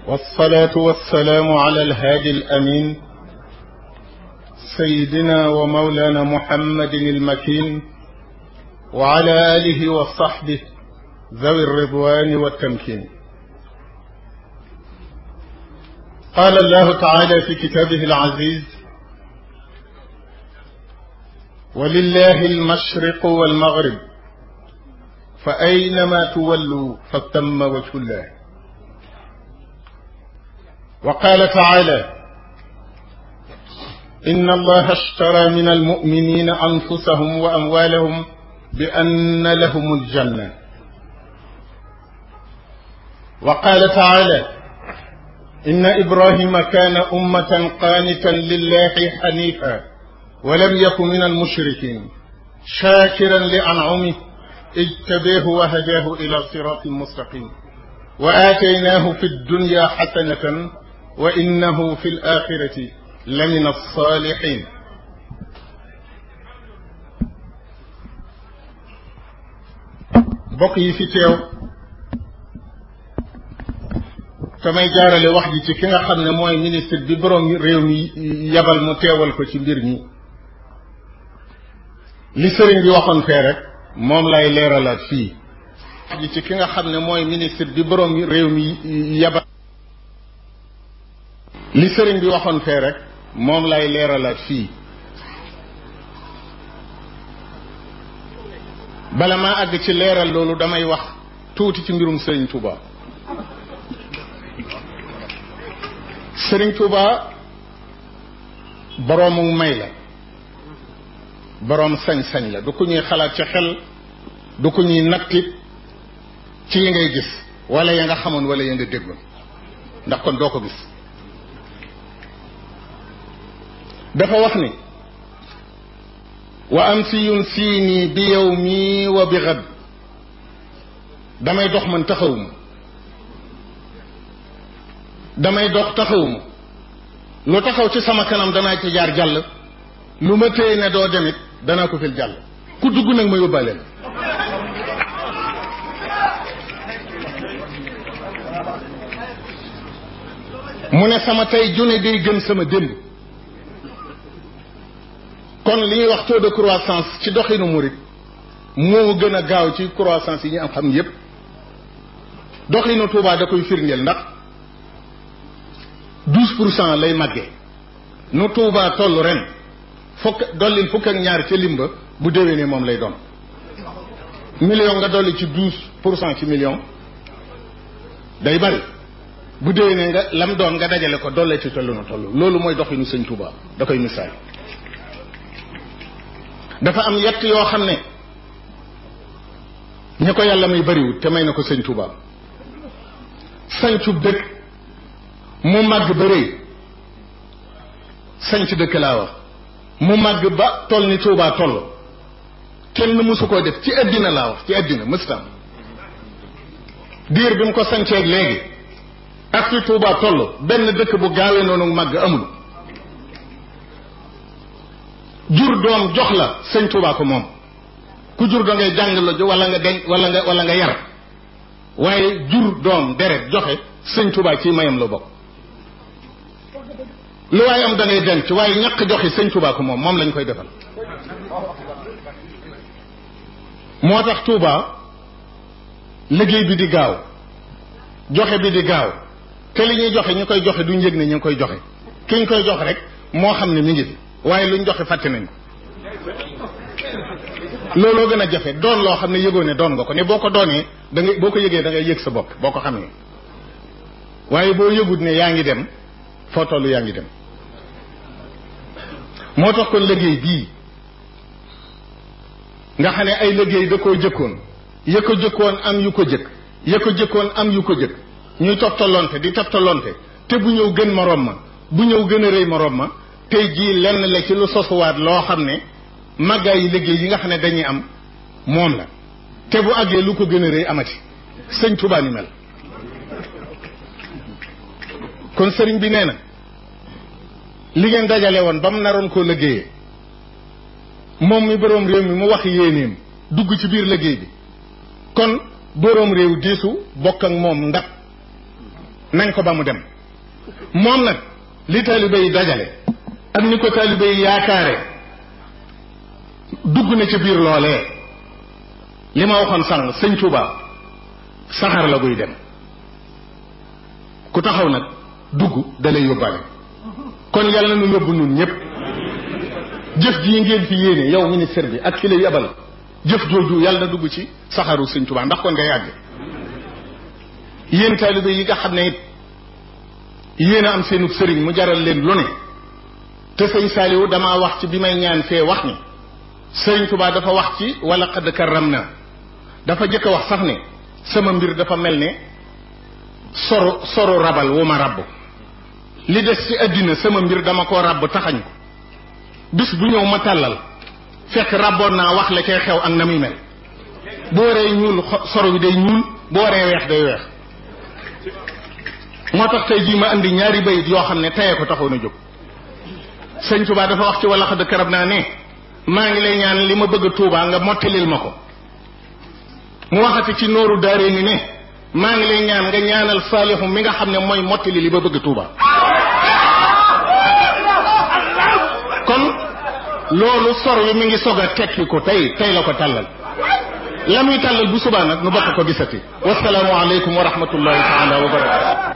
والصلاة والسلام على الهادي الأمين سيدنا ومولانا محمد المكين وعلى آله وصحبه ذوي الرضوان والتمكين قال الله تعالى في كتابه العزيز ولله المشرق والمغرب فأينما تولوا فثم وجه الله وقال تعالى إن الله اشترى من المؤمنين أنفسهم وأموالهم بأن لهم الجنة وقال تعالى إن إبراهيم كان أمة قانتا لله حنيفا ولم يكن من المشركين شاكرا لأنعمه اجتبيه وهداه إلى صراط مستقيم وآتيناه في الدنيا حسنة وإنه في الآخرة لمن الصالحين bokk yi fi teew samay jaarale wax ji ci ki nga xam ne mooy ministre bi borom réew mi yabal mu teewal ko ci mbir mi li sëriñ bi waxoon fee rek moom lay leeralaat fii wax ji ci ki nga xam ne mooy ministre bi borom réew mi yabal li sëriñ bi waxoon fee rek moom lay leeralaat fii bala maa àgg ci leeral loolu damay wax tuuti ci mbirum sëriñ Touba sëriñ Touba boroomu may la boroom sañ-sañ la du ko ñuy xalaat ci xel du ko ñuy nattit ci yi ngay gis wala ya nga xamoon wala ya nga déggoon ndax kon doo ko gis dafa wax ni wa am si yun siini bi yow mii wa bi xad damay dox man taxawuma damay dox taxawuma lu taxaw ci sama kanam danaa ci jaar jàll lu ma téye ne doo demit danaa ko fil jàll ku dugg nag ma yóbbaale la mu ne sama tey june day gën sama démb kon li ñuy wax taux de croissance ci doxinu murit moo gën a gaaw ci croissance yi ñu am xam yépp doxinu Touba da koy firndeel ndax douze pour cent lay màggee nu Touba toll ren fukk dollil fukk ak ñaar ca limba bu déwénee moom lay doon million nga dolli ci douze pour cent ci million day bari bu déwénee nga lam doon nga dajale ko dollee ci tollu na toll loolu mooy doxinu sëñ Touba da koy misaal dafa am yett yoo xam ne ñi ko yàlla may bariwul te may na ko sëñ Touba sañcu dëkk mu màgg ba rëy sañc dëkk laa wax mu màgg ba toll ni Touba toll kenn mësu koo def ci àddina laa wax ci àddina mëstam diir bi mu ko sañceeg léegi ak fi Touba toll benn dëkk bu gaawee noonu màgg amul jur doom jox la sëñ Touba ko moom ku jur da ngay jàng la wala nga denc wala nga wala nga yar waaye jur doom deret joxe sëñ Touba ci mayam la bokk lu waaye am da ngay denc waaye ñàkk joxe sëñ Touba ko moom moom lañ koy defal moo tax Touba liggéey bi di gaaw joxe bi di gaaw te li ñuy joxe ñu koy joxe duñ yëg ne ñu ngi koy joxe ki ñu koy joxe rek moo xam ne mi ngi fi waaye luñ joxe fàtte nañ ko looloo gën a jafe doon loo xam ne yëgoo ne doon nga ko ne boo ko doonee da ngay boo ko yëgee da ngay yëg sa bopp boo ko xamee waaye boo yëgut ne yaa ngi dem foo tollu yaa ngi dem moo tax kon liggéey bii nga xam ne ay liggéey da koo jëkkoon ya ko jëkkoon am yu ko jëkk ya ko jëkkoon am yu ko jëkk ñuy toftaloonte di toftaloonte te bu ñëw gën moroom ma bu ñëw gën a rëy moroom ma tey jii lenn la ci lu sosuwaat loo xam ne màggaay yi liggéey yi nga xam ne dañuy am moom la te bu àggee lu ko gën a rëy amati sëñ Touba ni mel kon sëriñ bi nee na li ngeen dajale woon ba mu naroon koo liggéeyee moom mi boroom réew mi mu wax yéenéem dugg ci biir liggéey bi kon boroom réew diisu bokk ak moom ndab nañ ko ba mu dem moom nag li taalibe yi dajale ak ni ko taalibe yi yaakaare dugg na ci biir loolee li ma waxoon sànq sëñ Tuuba saxaar la buy dem ku taxaw nag dugg dalay yóbbaale kon yàlla nu yóbbu nun ñëpp jëf jii ngeen fi yéene yow ministère bi ak ki la yebal jëf jooju yàlla na dugg ci saxaru sëñ Tuuba ndax kon nga yàgg yéen taalibe yi nga xam ne it yéen a am seenu sëriñ mu jaral leen lu ne te sëñ Saaliwu damaa wax ci bi may ñaan fee wax ni sëriñ Tuuba dafa wax ci wala qad karram na dafa jëkk a wax sax ne sama mbir dafa mel ne soro soro rabal wu ma rabb li des ci àddina sama mbir dama koo rabb taxañ ko bis bu ñëw ma tàllal fekk rabboon naa wax la cay xew ak na muy mel bu waree ñuul soro bi day ñuul bu waree weex day weex moo tax tey jii ma andi ñaari bayit yoo xam ne teye ko taxoon a jóg sëñ Tuubaa dafa wax ci wala xadd karab naa ne maa ngi lay ñaan li ma bëgg Tuubaa nga mottalil ma ko mu waxati ci nooru daaree ni ne maa ngi lay ñaan nga ñaanal saalixu mi nga xam ne mooy mottali li ba bëgg Tuubaa kon loolu sor wi mi ngi sog a tekki ko tey tey la ko tàllal la muy tàllal bu subaa nag nu bokk ko gisati wasalaamu aleykum wa rahmatullahi taala wa barakatu